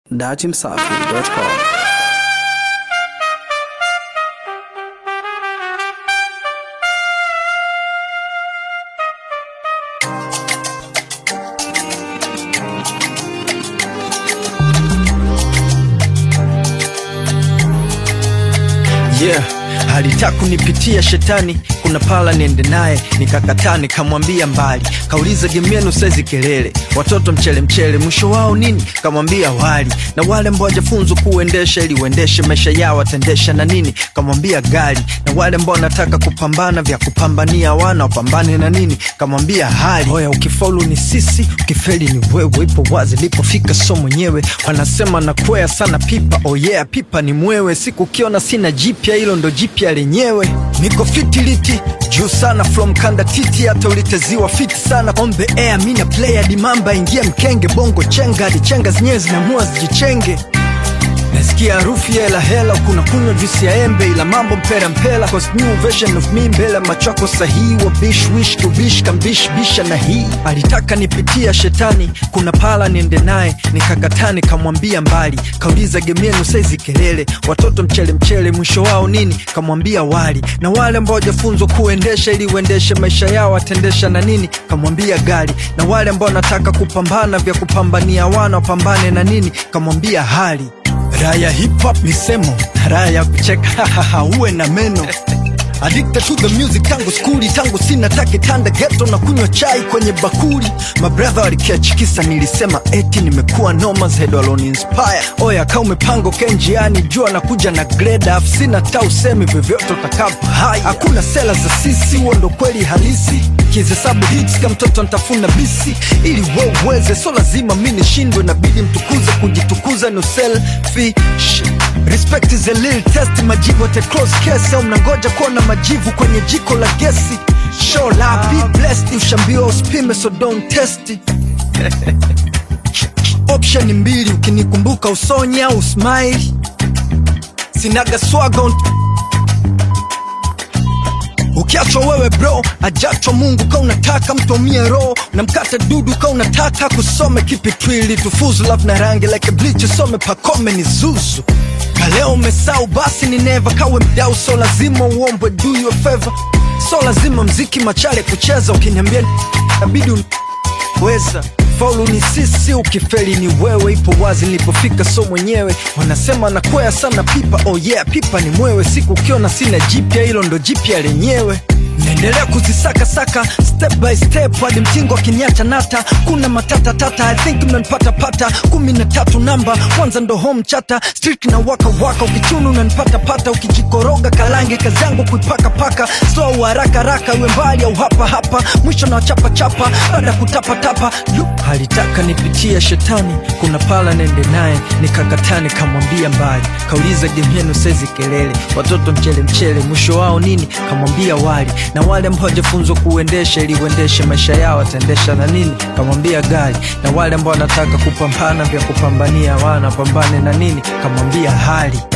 datimsafi.com. yeah alitaka kunipitia shetani kuna pala niende naye nikakataa nikamwambia mbali kauliza gemienu saizi kelele watoto mchele mchele mwisho wao nini kamwambia wali na wale ambao wajafunzwa kuendesha ili uendeshe maisha yao watendesha na nini kamwambia gari na wale ambao wanataka kupambana vya kupambania wana wapambane na nini kamwambia hali oya ukifaulu ni sisi ukifeli ni wewe ipo wazi lipofika so mwenyewe wanasema nakwea sana pipa oh yeah pipa ni mwewe siku ukiona sina jipya hilo ndo jipya lenyewe niko fitiliti juu sana from kanda titi hata uliteziwa fiti sana on the air mina player dimamba ingia mkenge bongo chenga hadi chenga zenyewe zinamua zijichenge nasikia harufu ya hela hela kuna kunywa juisi ya embe ila mambo mpera mpela cause new version of me mbele machako sahihi wa bish wish kubish kambish bisha na hii alitaka nipitia shetani kuna pala niende naye nikakataa nikamwambia mbali kauliza gemienu saizi kelele watoto mchele mchele mwisho wao nini kamwambia wali na wale ambao wajafunzwa kuendesha ili uendeshe maisha yao watendesha na nini kamwambia gari na wale ambao wanataka kupambana vya kupambania wana wapambane na nini kamwambia hali raha ya hip hop ni semo raha ya kucheka uwe na meno Addicted to the music tangu skuli tangu sina take tanda geto na kunywa chai kwenye bakuli mabradha walikiachikisa nilisema eti nimekuwa nomas head waloni inspire oya ka umepanga uke njiani jua nakuja na grade af sina ta usemi vyovyote utakapo hai hakuna sela za sisi huo ndo kweli halisi kihesabu hits kama mtoto ntafuna bisi ili we uweze so lazima mi nishindwe nabidi mtukuze kujitukuza no selfish respect is a little test majivu ate close case au mnangoja kuona majivu kwenye jiko la gesi show la be blessed ushambiwa usipime so don't test it. option mbili ukinikumbuka usonye au smile sinaga swaga unt- ukiachwa wewe bro ajachwa mungu ka unataka mtomie roho na mkate dudu ka unataka kusome kipi twili tufuzu love na rangi like bleach usome pakome ni zuzu kaleo umesau basi ni neva kawe mdau so lazima uombwe do you a favor so lazima mziki machale kucheza ukiniambia nabidi un- weza faulu ni sisi ukifeli ni wewe ipo wazi nilipofika so mwenyewe wanasema nakwea sana pipa oh yeah pipa ni mwewe siku ukiona sina jipya hilo ndo jipya lenyewe naendelea kuzisakasaka step by step hadi mtingo akiniacha nata kuna matata tata i think mnanipata pata kumi na tatu namba kwanza ndo home chata street na waka waka ukichunu unanipata pata ukijikoroga kalange kazi yangu kuipaka paka slow haraka haraka iwe mbali au hapa hapa mwisho na wachapa chapa baada ya kutapatapa Lu- alitaka nipitia shetani kuna pala nende naye nikakataa nikamwambia mbali kauliza gemienu saizi kelele watoto mchele mchele mwisho wao nini kamwambia wali na wale ambao wajafunzwa kuendesha ili uendeshe maisha yao wataendesha na nini kamwambia gari na wale ambao wanataka kupambana vya kupambania wana pambane na nini kamwambia hali